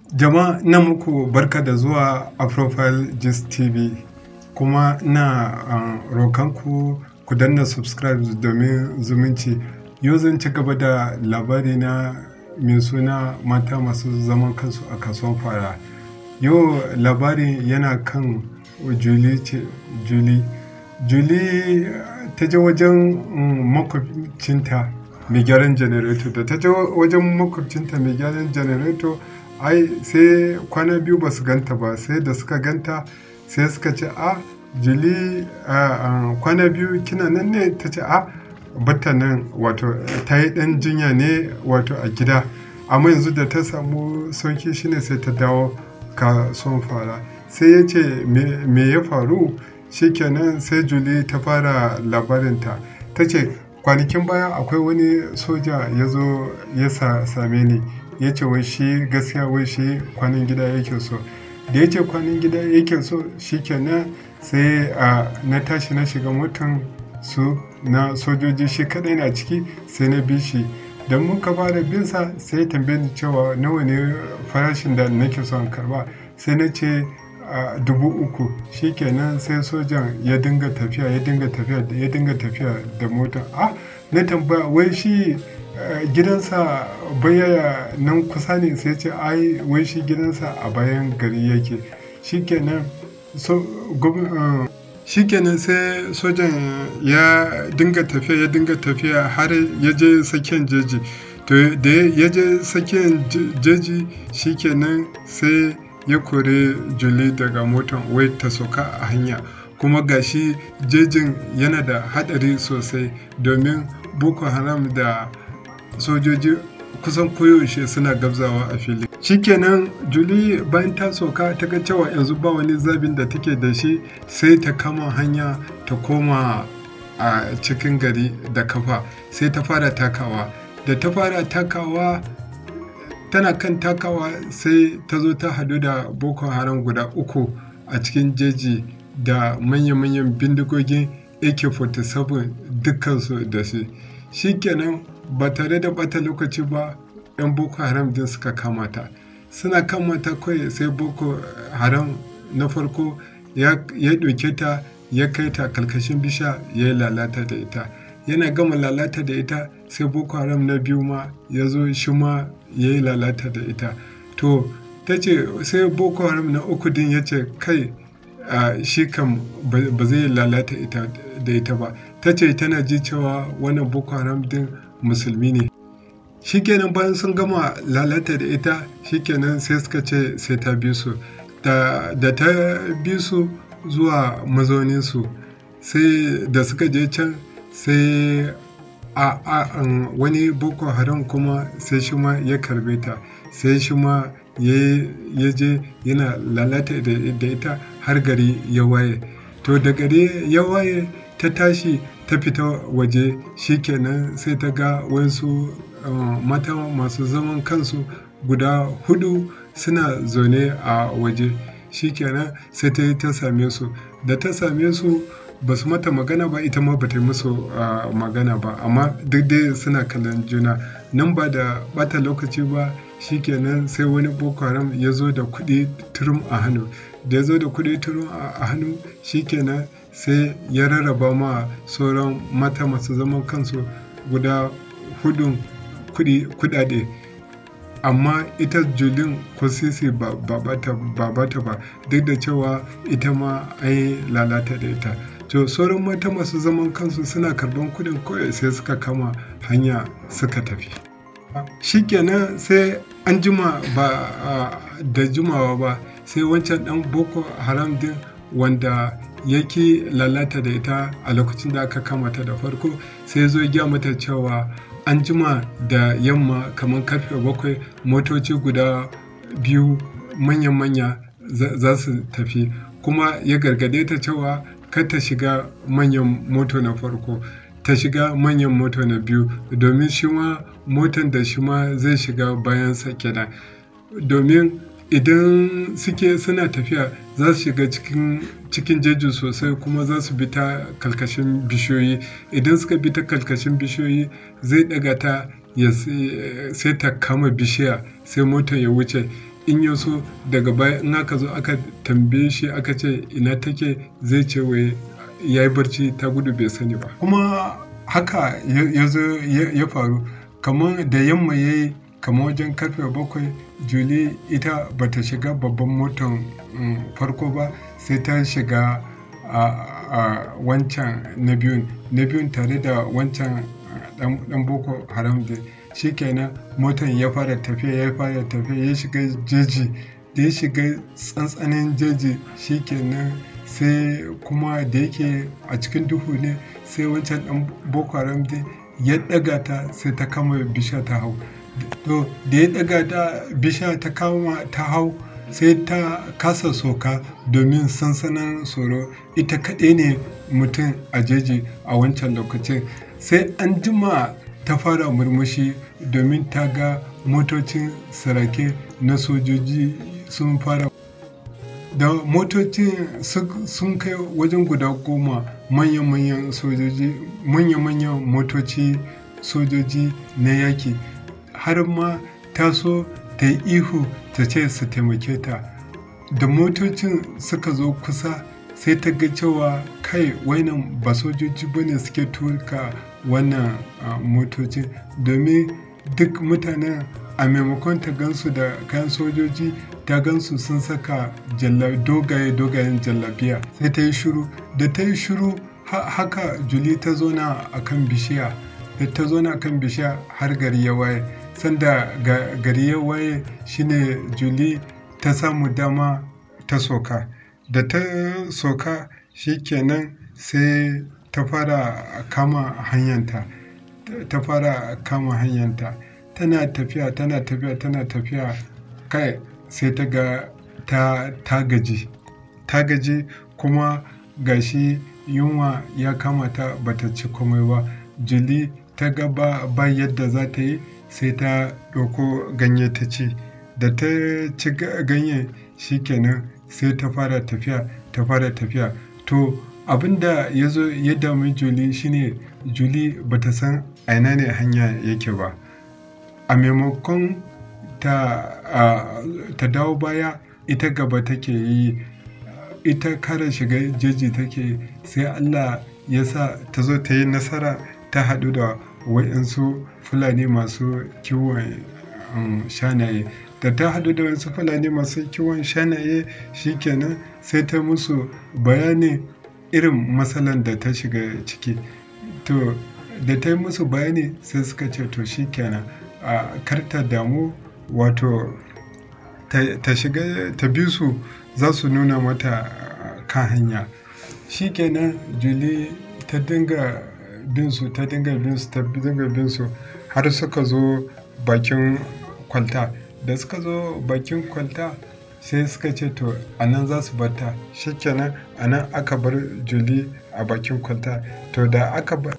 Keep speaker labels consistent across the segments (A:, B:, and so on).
A: Jama'a ina muku barka da zuwa a Profile Gist TV kuma ina uh, rokanku ku danna subscribe domin zumunci. Yau zan ci gaba da labari na mai suna mata masu zaman kansu a kasuwan fara. Yau labarin yana kan Julie ce. Julie, Julie ta je wajen um, makwabcinta mai gyaran janareto da ta je wajen makwabcinta mai gyaran janareto ai sai kwana biyu ba su ganta ba sai da suka ganta sai suka ce a juli kwana biyu kina nan ne ta ce a bata nan wato ta yi dan jinya ne wato a gida amma yanzu da ta samu sauki shine sai ta dawo kasuwan fara sai ya ce me ya faru shikenan sai juli ta fara labarinta ta ce kwanakin baya akwai wani soja ya zo ya same ni ya ce wai shi gaskiya wai shi kwanan gida yake so da ya ce kwanan gida yake so shikenan sai na tashi na shiga motan su na sojoji shi kadai na ciki sai na bi shi da muka fara binsa sai tambaye ni cewa nawa ne farashin da nake son karba sai na ce dubu uku shikenan sai sojan ya dinga tafiya ya dinga tafiya ya dinga tafiya da motan ah na tambaya wai shi gidansa baya nan kusa ne sai ce ai wai shi gidansa a bayan gari yake shikenan so shikenan sai sojan ya dinga tafiya ya dinga tafiya har ya je tsakiyar jeji to da ya je tsakiyar jeji shikenan sai ya kore juli daga motan wai ta sauka a hanya kuma gashi jejin yana da hadari sosai domin boko haram da sojoji kusan koyaushe suna gabzawa a fili shikenan juli bayan ta soka ta ga cewa yanzu ba wani zabin da take da shi sai ta kama hanya ta koma a cikin gari da kafa sai ta fara takawa da ta fara takawa tana kan takawa sai ta zo ta hadu da boko haram guda uku a cikin jeji da manya-manyan bindigogin ak-47 dukkansu da shi shikenan ba tare da bata lokaci ba 'yan boko haram din suka kamata suna kamata kawai sai boko haram na farko ya ɗauke ta ya kai ta kalkashin bisha ya yi lalata da ita yana gama lalata da ita sai boko haram na biyu ma ya zo shi ma ya yi lalata da ita to ta ce sai boko haram na uku din ya ce kai shi kam ba zai lalata da ita ba ta ce tana ji cewa wannan boko haram din musulmi ne shikenan bayan sun gama lalata da ita shikenan sai suka ce sai ta bi su da ta bi su zuwa mazauninsu sai da suka je can sai a wani boko haram kuma sai shi ma ya karbe ta sai shi ma ya je yana lalata da ita har gari ya waye to da gari ya waye ta tashi ta fita waje shikenan sai ta ga wasu mata masu zaman kansu guda hudu suna zaune a waje shikenan sai ta yi ta same su da ta same su ba su mata magana ba ita ma ba ta yi musu magana ba amma duk dai suna kallon juna nan ba da bata lokaci ba shikenan sai wani boko haram ya zo da kuɗi turum a hannu da ya zo da kuɗi turum a hannu shikenan sai ya rarraba ma sauran mata masu zaman kansu guda hudun kudade amma ita julin ko sisi ba bata ba duk da cewa ita ma an yi lalata da ita to sauran mata masu zaman kansu suna karban kudin kawai sai suka kama hanya suka tafi shikenan sai an jima ba da jimawa ba sai wancan dan boko haram din wanda yake lalata da ita a lokacin da aka kama ta da farko sai zo ya mata cewa an jima da yamma kamar karfe bakwai motoci guda biyu manya-manya za su tafi kuma ya gargade ta cewa kar ta shiga manyan moto na farko ta shiga manyan moto na biyu domin shi ma motan da shi ma zai shiga bayan sa kenan domin idan suke suna tafiya za su shiga cikin cikin jeji sosai kuma za su bi ta kalkashin bishiyoyi idan suka bi ta kalkashin bishiyoyi zai daga ta ya sai ta kama bishiya sai motar ya wuce in ya so daga baya in aka zo aka tambaye shi aka ce ina take zai ce wai ya yi barci ta gudu bai sani ba kuma haka ya zo ya faru kamar da yamma ya yi kamar wajen karfe bakwai juli ita bata shiga babban motan farko ba sai ta shiga a wancan na biyun na biyun tare da wancan dan boko haram da shikenan motan ya fara tafiya ya fara tafiya ya shiga jeji da ya shiga tsantsanin jeji shikenan sai kuma da yake a cikin duhu ne sai wancan dan boko haram da ya daga ta sai ta kama bisha ta hau to da ya daga ta bisha ta kama ta hau sai ta kasa soka domin sansanin tsoro ita kaɗai ne mutum a jeji a wancan lokacin sai an jima ta fara murmushi domin ta ga motocin sarake na sojoji sun fara da motocin sun kai wajen guda goma manya-manyan sojoji manya-manyan motoci sojoji na yaki har ma ta so ta yi ihu ta ce su taimake ta da motocin suka zo kusa sai ta ga cewa kai wannan ba sojoji ba ne suke tuka wannan motocin domin duk mutanen a maimakon ta gansu da kayan sojoji ta gansu sun saka dogaye dogayen jallabiya sai ta yi shiru da ta yi shiru haka juli ta zona a kan bishiya da ta zona a kan bishiya har gari ya waye sanda gari ya waye shine juli ta samu dama ta soka da ta soka shikenan sai ta fara kama hanyanta ta fara kama hanyanta tana tafiya tana tafiya tana tafiya kai sai ta ga ta, ta gaji ta gaji kuma gashi yunwa ya kama ta bata ci komai ba juli ta ga ba, ba yadda za ta yi sai ta ɗauko ganye ta ci da ta ci ganye shikenan sai ta fara tafiya ta fara tafiya to abinda ya zo ya dami juli shine juli bata san aina ne hanya yake ba a maimakon ta, ta dawo baya ita gaba take yi ita kara shiga jeji take sai allah ya sa ta zo ta yi nasara ta haɗu da waɗansu fulani masu kiwon shanaye da ta haɗu da wasu fulani masu kiwon shanaye shikenan sai ta musu bayani irin matsalan da ta shiga ciki to da ta yi musu bayani sai suka ce to shikenan a karta damu wato ta shiga ta bi su za su nuna mata kan hanya shikenan juli ta dinga bin su ta dinga bin su ta dinga bin su har suka zo bakin kwalta da suka zo bakin kwalta sai suka ce to a nan za su bata shikenan a nan aka bar juli a bakin kwalta to da aka bar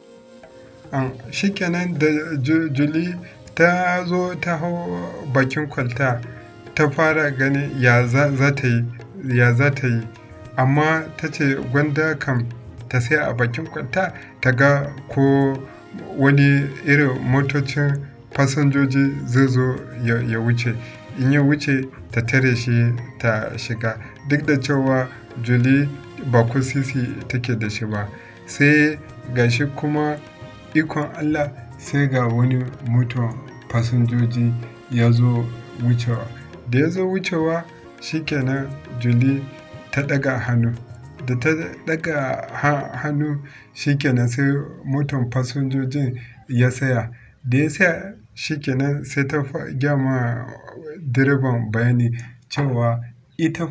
A: shikenan da juli ta zo ta hau bakin kwalta ta fara gani ya za ta yi ya za ta yi amma ta ce gwanda kam ta sai a bakin kwalta ta ga ko wani irin motocin fasinjoji zai zo ya wuce in ya wuce ta tare shi ta shiga duk da cewa juli ba ko sisi take da shi ba sai gashi kuma ikon allah sai ga wani motar fasinjoji ya zo wucewa da ya zo wucewa shikenan juli ta daga hannu da ta daga hannu shikenan sai motar fasinjojin ya saya da ya saya shikenan sai ta gyama direban bayani cewa ita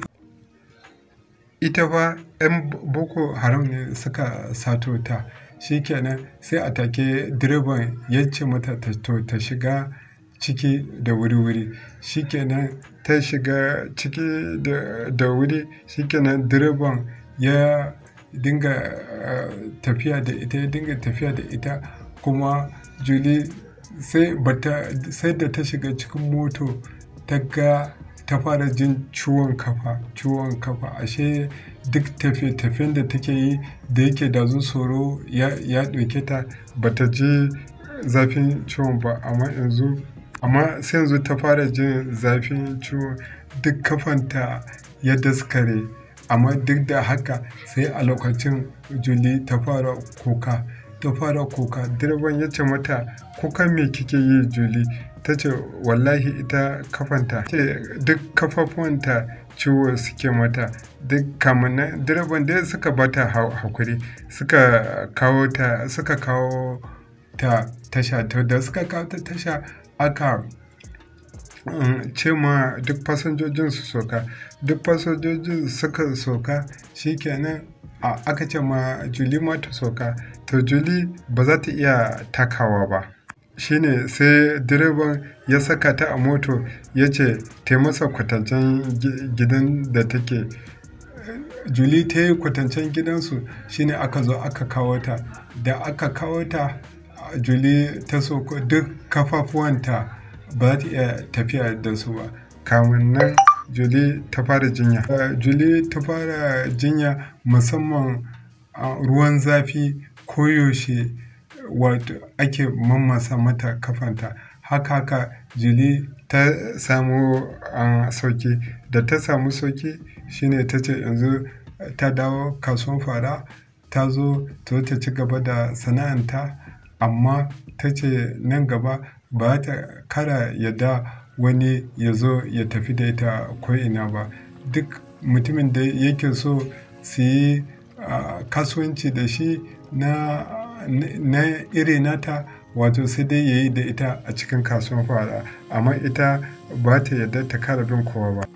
A: ita fa 'yan boko haram ne suka sato ta shikenan sai a take direban ya ce mata to ta shiga ciki da wuri-wuri shikenan ta shiga ciki da wuri shikenan direban ya dinga tafiya da ita ya dinga tafiya da ita kuma juli sai sai da ta shiga cikin moto ta ga ta fara jin ciwon kafa ciwon kafa ashe duk tafiye-tafiyen da take yi da yake da tsoro ya ɗauke ta bata ji zafin ciwon ba amma yanzu amma sai yanzu ta fara jin zafin ciwo duk kafanta ya daskare amma duk da haka sai a lokacin juli ta fara kuka ta fara kuka direban ya ce mata kuka me kike yi juli ta ce wallahi ita kafanta ce duk kafafuwanta ciwo suke mata duk kamannan direban dai suka bata hakuri suka kawo ta suka kawo ta tasha to da suka kawo ta tasha aka ce ma duk fasinjojin su soka duk fasinjojin suka soka shikenan aka ce ma juli ma ta soka to juli ba za ta iya takawa ba shine sai direban ya saka ta a moto ya ce ta masa kwatancen gidan da take juli ta yi kwatancen gidansu shine aka zo aka kawo ta da aka kawo ta juli ta soko duk kafafuwanta ba ta iya tafiya da su ba kamun nan juli ta fara jinya juli ta fara jinya musamman ruwan zafi koyaushe wato ake mammasa mata kafanta haka haka juli ta samu sauki da ta samu sauki shine ta ce yanzu ta dawo kasuwan fara ta zo ta ci gaba da sana'anta amma ta ce nan gaba ba ta kara yadda wani ya zo ya tafi da ita ko'ina ba duk mutumin da yake so su yi kasuwanci da shi na na iri nata wato sai dai ya yi da ita a cikin kasuwan fara amma ita ba ta yarda ta kara bin kowa ba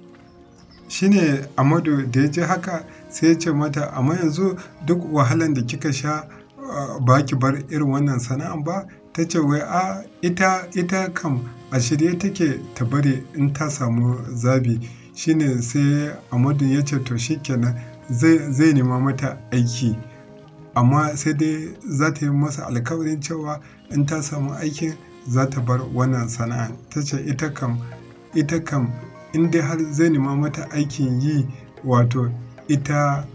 A: shine amadu da ya ji haka sai ya ce mata amma yanzu duk wahalan da kika sha ba ki bar irin wannan sana'an ba ta ce wai a ita ita kam a shirye take ta bari in ta samu zabi shine sai amadu ya ce to shikenan zai nema mata aiki amma sai dai za ta yi masa alkawarin cewa in ta samu aikin za ta bar wannan sana'a ta ce ita kam ita kam in dai har zai nema mata aikin yi wato ita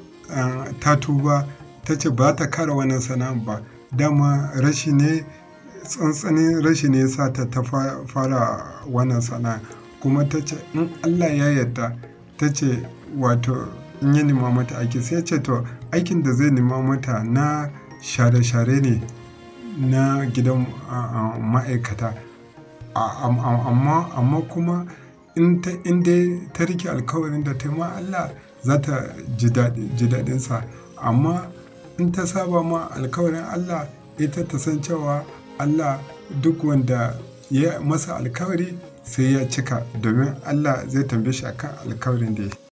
A: ta tuba ta ce ba ta kara wannan sana'a ba dama rashi ne tsantsanin rashi ne sa ta ta fara wannan sana'a kuma ta ce in allah ya yarda ta ce wato in ya nema mata aiki sai ce to aikin da zai nema mata na share-share ne na gidan ma'aikata amma kuma in dai ta rike alkawarin da ta yi ma Allah za ta ji daɗinsa amma in ta saba ma alkawarin Allah ita ta san cewa Allah duk wanda ya masa alkawari sai ya cika domin Allah zai tambaye shi akan alkawarin da ya